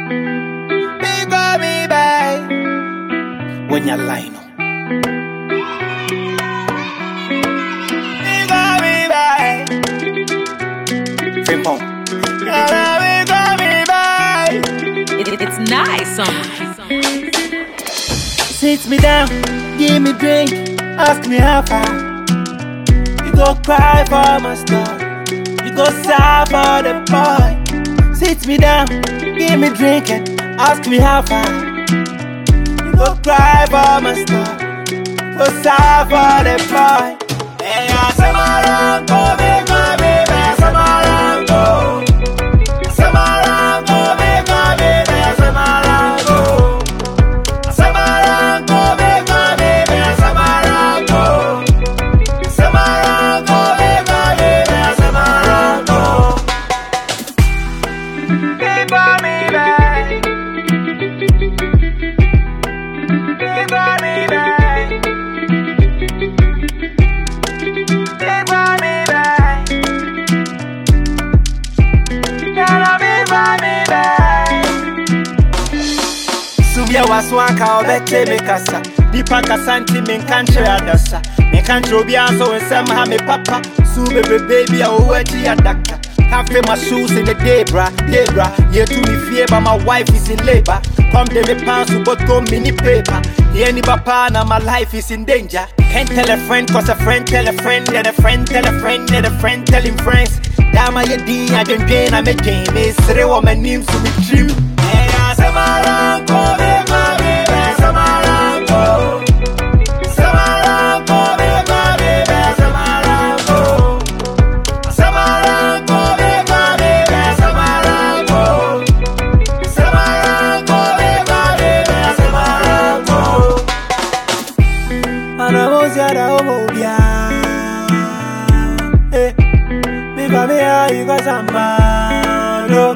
Me go me by. When you line up. Me go me by. Frimpong. Me go me by. It, it- it's nice, son. Sit me down, give me drink, ask me how far. You go cry for my story, you go sigh for the boy. Sit me down, give me drink and ask me how far. You go cry for my story, go sigh for the boy. Hey, I say my run, go make my baby, say my run, go. Say my run, go make my baby, say my run, go. Samarango, make my baby, Samarango. Samarango, make my baby, Samarango. Keep on me back. Keep on me back. Keep on me back. Gotta be by me back. Subia waswanka obete me kasa Nipa kasa nti menka nkyerɛ adasa Menka nkyerɛ obiara nso wo nsɛm ha me papa Su bebe baby a owó akyi adaka Can't feel my shoes in the day, bra, day, bra. Yeah, to me fear, but my wife is in labor. Come de me pants to bottom mini paper. Yeah, ni papa, now my life is in danger. Can't tell a friend, cause a friend tell a friend, then a friend tell a friend, then a friend telling friends. Dama ye din, I don't gain, I'm a game. It's three woman names to be trim. Yeah, Samarango, make my baby, Samarango. Samarango, make my baby, Samarango. Samarango, make my baby, Samarango. Samarango, make my baby, Samarango. Anamuziara omobia Eh, mi familia yuko sambalo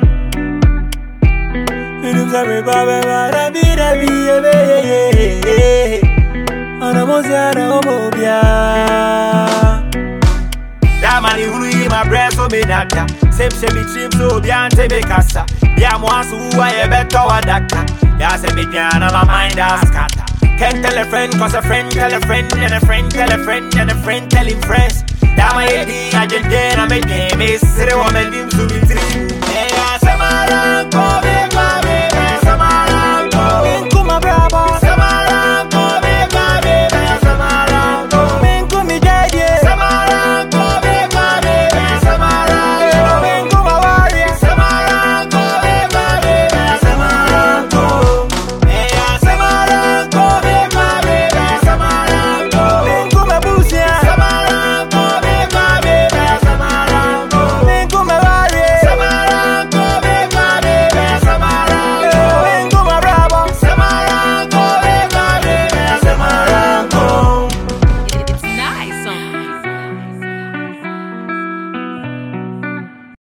Inumza mi babe mara bira biye beye Anamuziara omobia Damani hunu yi my breast so me nada Same same me trim so bi ante me kasa Ya mo asu uwa ye beto wa daka Ya se me jana my mind a scatter Can't tell a friend cause a friend tell a friend And a friend tell a friend and a friend telling friends Dama ye di a jen den a me game Is sire wa me nim su mi trim